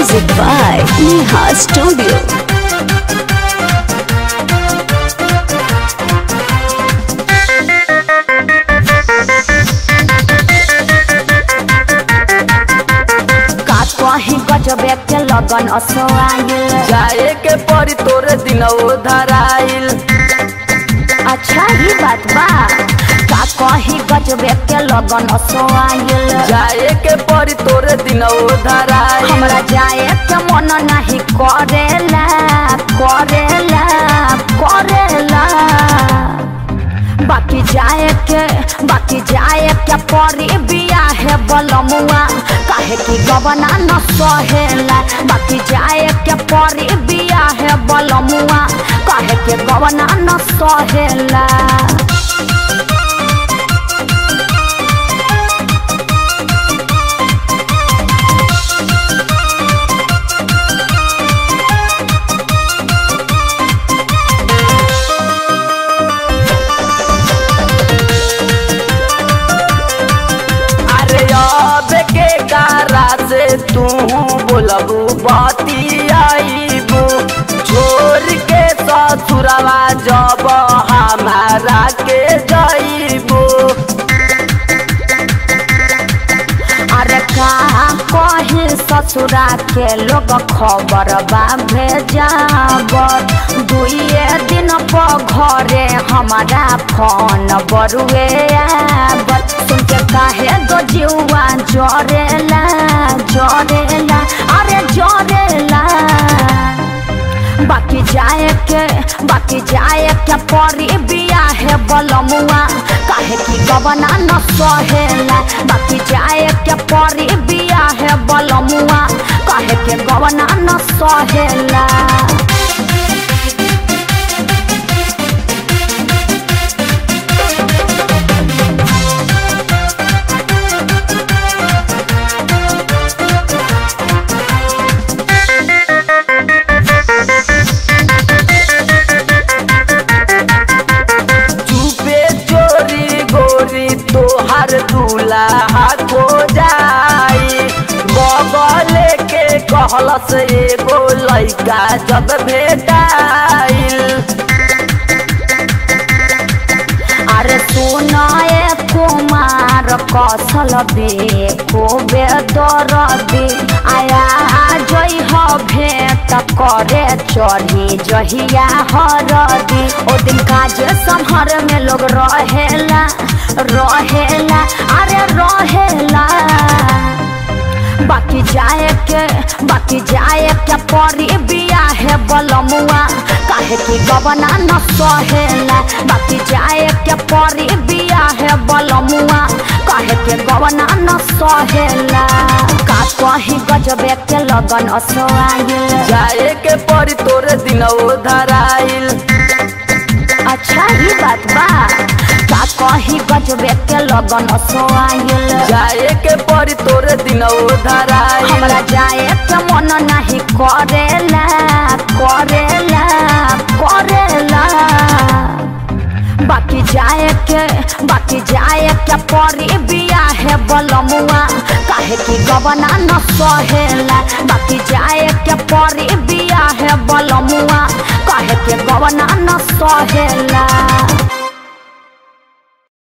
Music by Neha Studio. का कहीं गजबे के लगन असोआइल जाए के परी तोरे दिन धराइल अच्छा ही बात बा का कहीं गजबे के लगन असोआइल जाए के परी तोरे दिन धराइल हमरा जाए के मन नहीं करेला करेला करेला बाकी जाए के बाकी जाए के परी बिया है बलमुआ काहे की गबना न सहेला बाकी जाए के परी बिया है बलमुआ काहे के गबना न सहेला अरे अब के कारा से तू बोलबू बाती आईबू छोड़ के ससुरवा जब हमारा के जाइबू अरे का कही ससुरा के लोग खबर बा भेजाबर दुइये दिन पर घरे हमारा फोन बरुए आबर सुन के काहे दो जुआ जरेला जरेला अरे जरेला बाकी जाए के बाकी जाए के परी बिया है बलमुआ काहे की गबना न सहेला बाकी जाए के परी बिया है बलमुआ काहे के गबना न सहेला चुपे चोरी गोरी तोहर दूल्हा को जाई बगल के कहलस एगो लइका जब भेटाइल अरे सुनाए कुमार कसल बे को बेदरदी आया जई ह भेंट करे चढ़ी जहिया हरदी ओ दिन काज संहर में लोग रहेला रहेला अरे रहेला बाकी जाए के बाकी जाए के परी बिया है बलमुआ काहे की गबना न सहेला बाकी जाए के परी बिया है बलमुआ काहे के गबना न सहेला का कहीं गजबे के लगन असोआइल जाए के परी तोरे दिन धराइल अच्छा ही बात बा का कहीं गजबे के लगन असोआइल जाए के परी तोरे दिन धराइल हमरा जाए के मन नहीं करेला करेला करेला बाकी जाए के बाकी जाए के परी बिया है बलमुआ काहे की गबना न सहेला बाकी जाए के परी बिया है बलमुआ काहे के गबना न सहेला